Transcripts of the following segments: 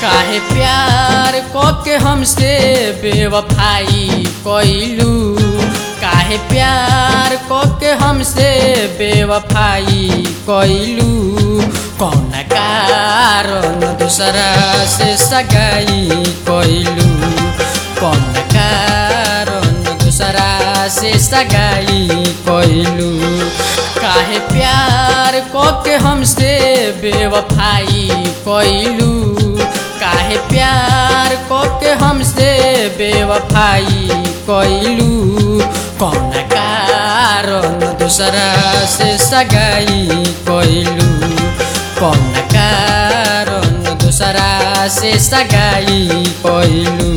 काहे प्यार के हमसे बेवफाई कइलू काहे प्यार के हमसे बेवफाई कइलू कौन कारण दूसरा से सगाई कइलू कौन कारण दूसरा से सगाई कइलू काहे प्यार के हमसे बेवफाई कइलू काहे प्यार के हमसे बेवफाई कइलू कौन कारण दूसरा से सगाई कइलू कौन कारण दूसरा से सगाई कइलू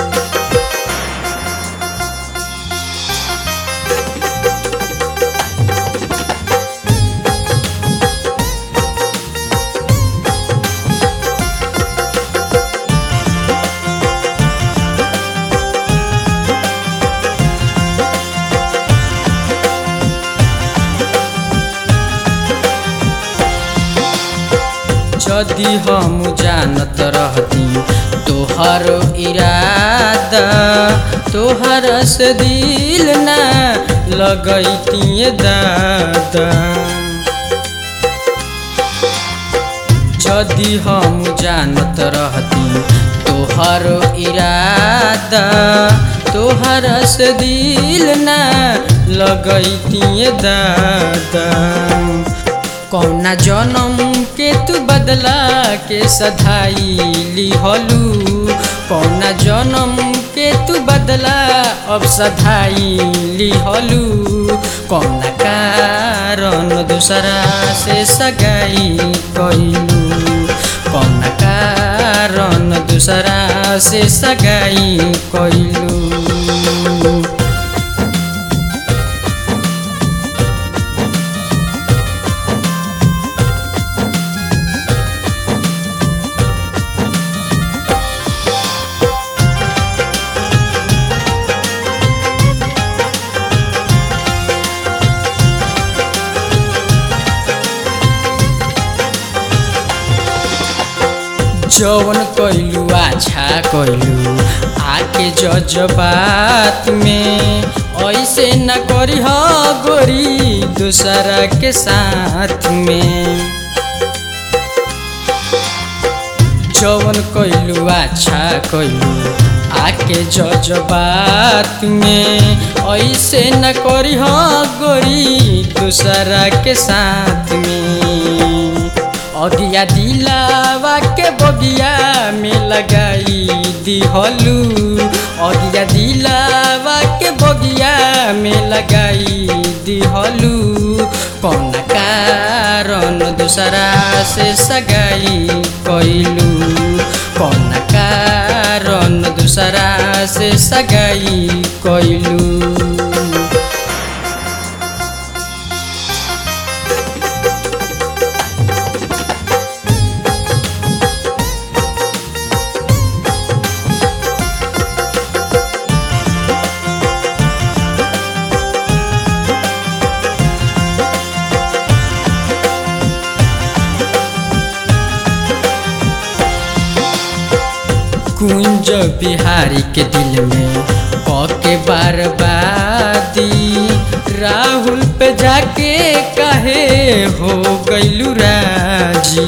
यदि हम जानत रहती तोहर इरादा तोहर से दिल ना लगैती दादा यदि हम जानत रहती तोहर इरादा तोहर से दिल ना लगैती दादा कौना जन्म के तू बदला के सधाई लिहलू कौना जन्म के तू बदला अब सधाई लिहलू कौना कारण दूसरा से सगाई कइलू कौना कारण दूसरा से सगाई कइलू जवन कैलू अच्छा कैलू आके जज्बात में ऐसे न करी हो गोरी दूसरा के साथ में जवन कैलू अच्छा कैलू आके जज्बात में ऐसे न करी हो गोरी दूसरा के साथ में अगिया दिलावा के बगिया में लगाई दिहलू अगिया दिलावा के बगिया में लगाई दिहलू कौन कारण दूसरा से सगाई कइलू कौन कारण दूसरा से सगाई कइलू कुंज बिहारी के दिल में के बर्बादी राहुल पे जाके कहे हो गैलू राजी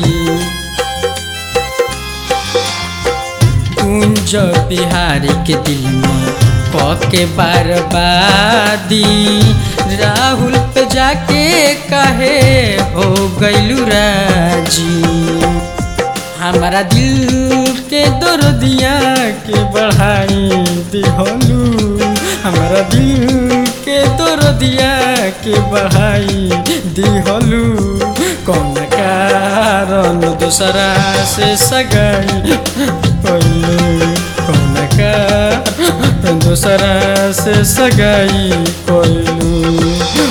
कुंज बिहारी के दिल में के बर्बादी राहुल पे जाके कहे हो गैलू राजी हमारा दिल के दर्दिया के बढ़ाई दिहलू हमारा दिल के दर्दिया के बढ़ाई दिहलू कौन कारण दूसरा से सगाई कइलू कौन कारण दूसरा से सगाई कइलू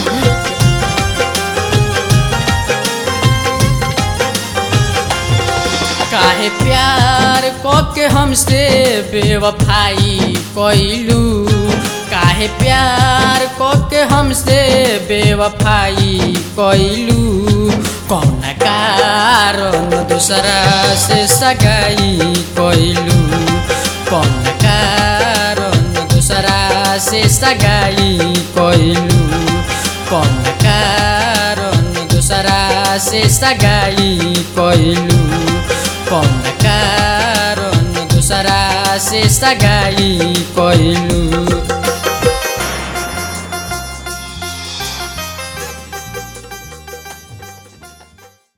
काहे प्यार के हमसे बेवफाई कइलू काहे प्यार के हमसे बेवफाई कइलू कौन कारण दूसरा से सगाई कैलू कौन कारण दूसरा से सगाई कैलू कौन कारण दूसरा से सगाई कैलू कौन कारण दूसरा से सगाई कैलू